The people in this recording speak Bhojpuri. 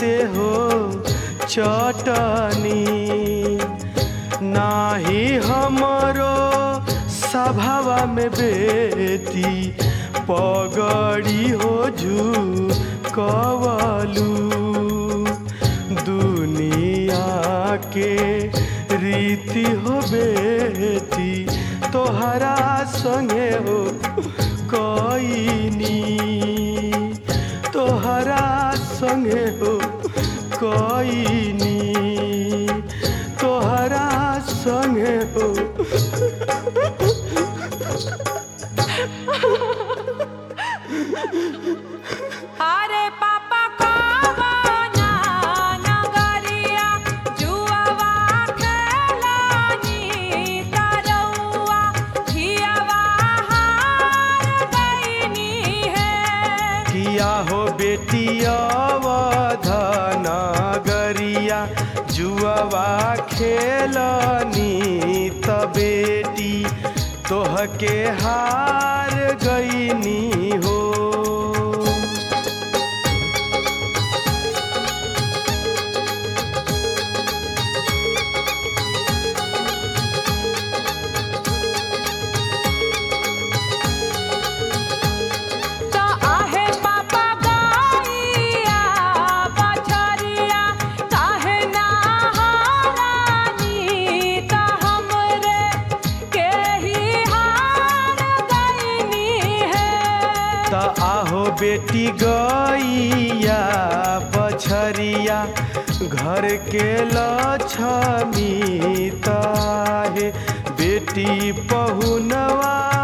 जैसे हो चटनी नाही हमरो सभावा में बेटी पगड़ी हो जू कवलू दुनिया के रीति हो बेटी तोहरा संगे हो कईनी तोहरा संगे हो कईनी तोहरा संगे हो अरे पापा कवना नगरिया जुआवा खेलानी तरौआ हियावा हार गईनी है किया हो बेटी अवधन गरिया जुआवा खेलनी त बेटी तोहके हार गईनी हो तो आहे पापा गईया बछरिया काहे ना हारानी तो हमरे के ही हार गईनी है त आहो बेटी गैया बछरिया घर के लक्ष्मी ताहे बेटी पहुनवा